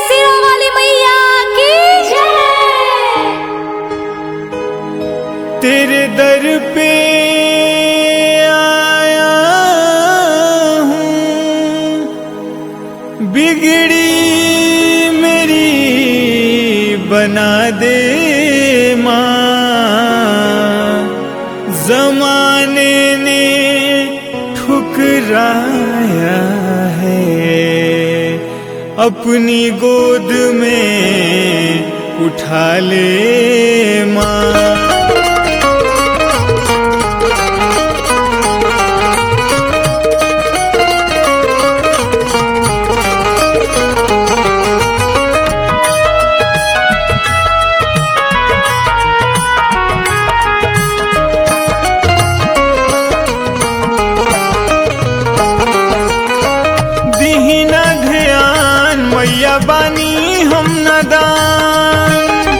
सिरा वाली मैया की जय तेरे दर पे आया हूँ बिगड़ी मेरी बना दे माँ जमाने ने ठुकराया है अपनी गोद में उठा ले माँ दीहिना ध्यान मैया बानी हम नदान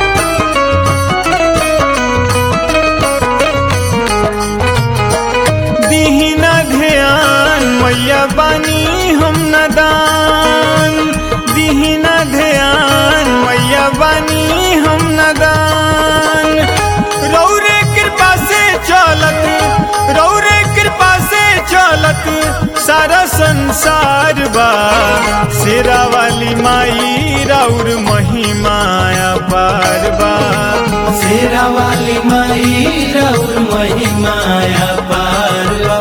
दीहिना ध्यान मैया बानी हम नदान दीहिना ध्यान मैया बानी हम नदान रौरे कृपा से चलत रौरे कृपा से चलत सारा संसार बा शेरा वाली माई राउर महिमाया पार बा शेरा वाली माई रौर महिमाया पारवा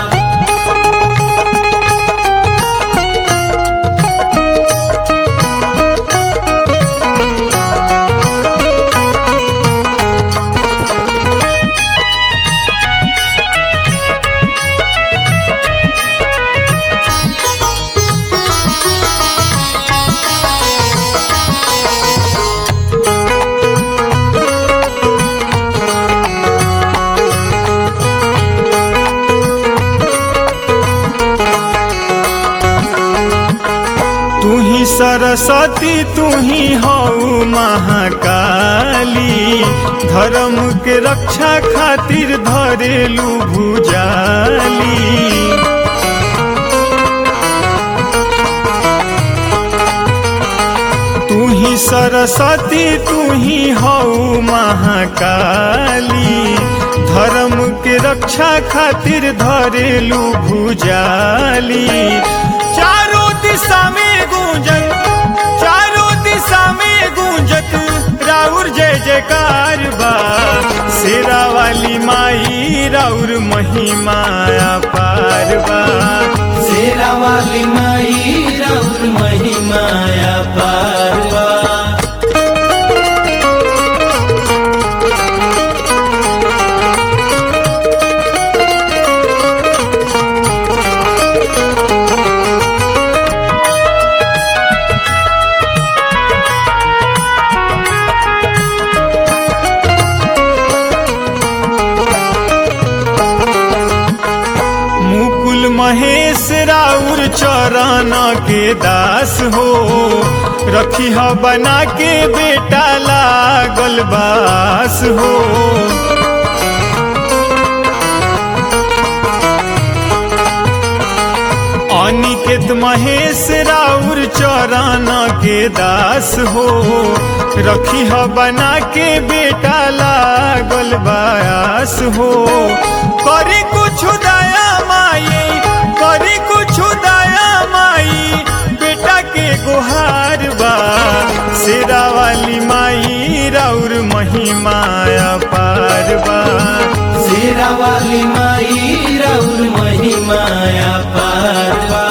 तू ही सरस्वती तू ही हऊ महाकाली धर्म के रक्षा खातिर धरेलू भुजाली तू ही सरस्वती तू ही हऊ महाकाली धर्म के रक्षा खातिर धरेलू भुजाली चारों दिशा में गूंजन चारों दिशा में गूंजत राउर जय जयकार बा शेरा वाली माई राउर महिमाया पार बा शेरा वाली माई रौर महिमाया पारवा मुकुल महेश राउर चरण के दास हो रखी ह बना के बेटा लागल बास हो अनिकेत महेश राउर चरण के दास हो रखी ह बना के बेटा लागल बास हो करी कुछ दया माई करी कुछ दया माई बेटा के गुहार बा शेरा वाली माई राउर महिमाया पार बा शेरा वाली माई रौर महिमाया पारवा